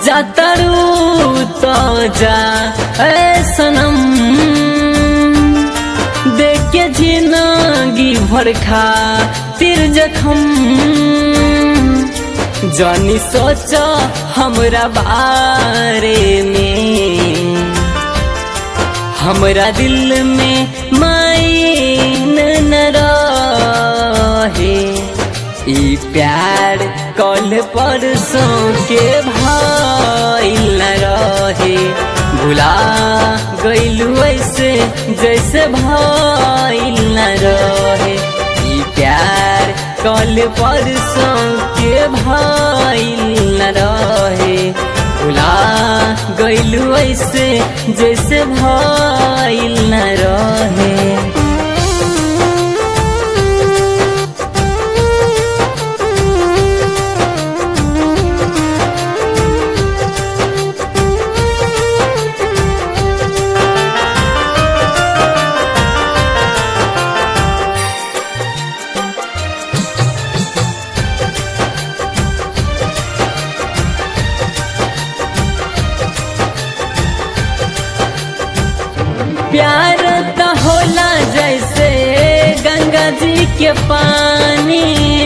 जातरू तो जा ए सनम देख के जिंदगी भर खा तिर जखम जानी सोच हमरा बारे में हमरा दिल में मायन न रहे ई प्यार कल परसों के भाई न रहे भुला गईलू ऐसे जैसे भाई न रहे ई प्यार कल परसों के भाई न रहे भुला गईलू ऐसे जैसे भाई न रहे प्यार तो होला जैसे गंगा जी के पानी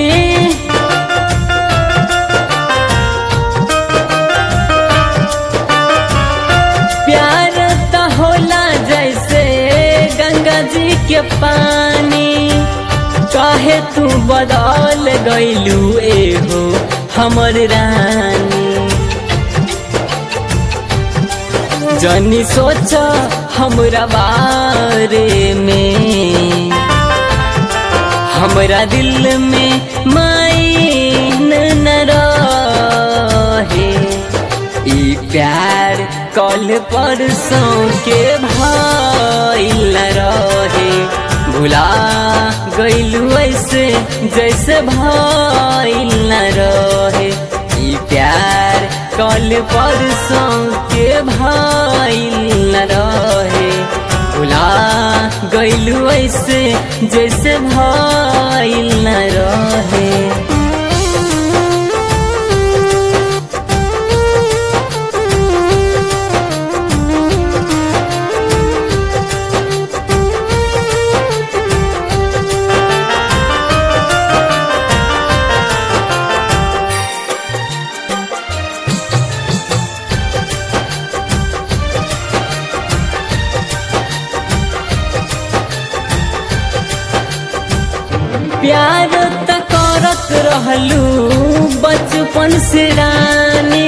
प्यार तो होला जैसे गंगा जी के पानी काहे तू बदल गईलू एहो हमर रानी जनी सोच हमरा बारे में हमरा दिल में मायन न रहे ई प्यार कल परसों के भाई न रहे भुला गईलू ऐसे जैसे भाई न रहे ई प्यार कल परसों के भाई न रहे भुला गईलू ऐसे जैसे भाई न रहे प्यार त करत रहलू बचपन से रानी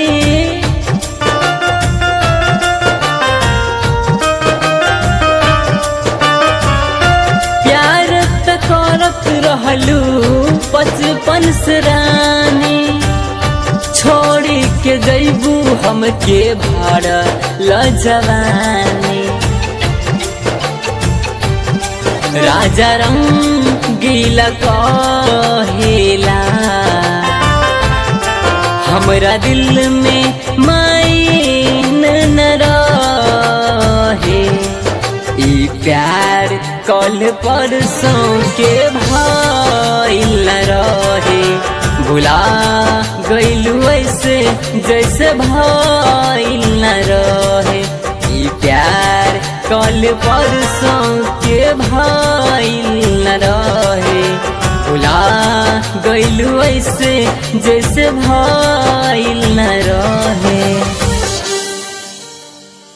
प्यार त करत रहलू बचपन से रानी छोड़ के जैबू हमके भाड़ ल जवानी राजा रंगीला कहेला हमरा दिल में मायन न रहे ई प्यार कल परसों के भाई न रहे भुला गईलू ऐसे जैसे भाई न रहे ई प्यार कल परसों के भाई न रहे भुला गईलू ऐसे जैसे भाई न रहे